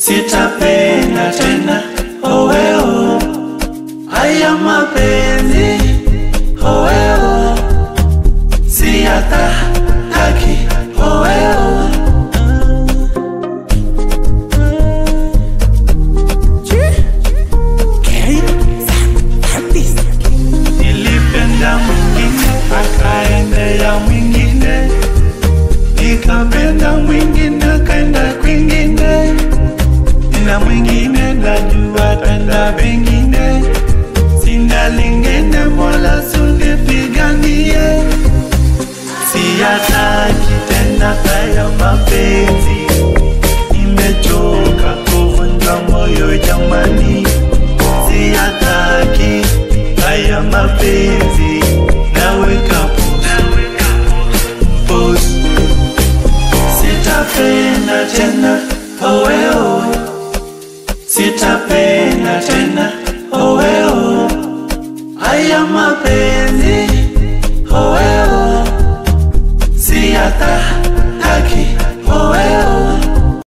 sitapenda tena oweo, haya mapenzi oweo, siyataki oweo. Nilipenda mwingine akaendea mwingine, nikapenda mwingine akaenda kwingine, na mwingine najua tenda pengine, sina lingine mola sunipiganie, siyataki tena haya mapenzi, nimechoka kuvunjwa moyo jamani, siyataki haya mapenzi, naweka pause, sitapenda tena oweo, sitapenda tena oweo, haya mapenzi